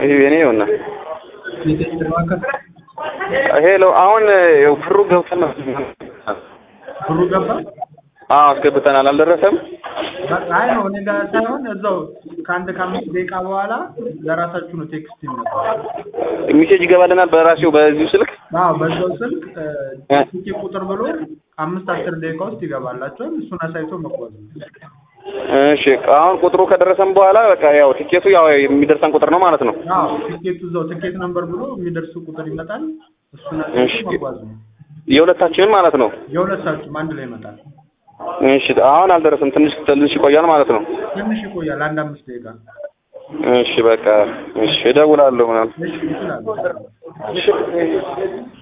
ይሄ የኔ ይሆና የቴክስት ማዕከል ሄሎ አሁን ያው ብሩ ገብተን ብሩ ገባ። አዎ አስገብተናል አልደረሰም በቃ አይ ነው እኔ ጋር ሳይሆን እዛው ከአንድ ከአምስት ደቂቃ በኋላ ለራሳችሁ ነው ቴክስት ይመጣል። ሜሴጅ ይገባልናል በራሴው በዚሁ ስልክ አዎ በዛው ስልክ እ? ስልክ ቁጥር ብሎ አምስት አስር ደቂቃ ውስጥ ይገባላቸዋል። እሱን አሳይቶ መጓዝ ነው። እሺ አሁን ቁጥሩ ከደረሰን በኋላ በቃ ያው ቲኬቱ ያው የሚደርሰን ቁጥር ነው ማለት ነው አዎ ቲኬቱ እዛው ቲኬት ነምበር ብሎ የሚደርስ ቁጥር ይመጣል። እሱን እሺ። አሳይቶ መጓዝ ነው። የሁለታችንን ማለት ነው የሁለታችሁም አንድ ላይ ይመጣል። እሺ አሁን አልደረሰም ትንሽ ትንሽ ይቆያል ማለት ነው ትንሽ ይቆያል፣ አንድ አምስት ደቂቃ። እሺ በቃ እሺ እደውላለሁ ምናምን እሺ ይችላል። እሺ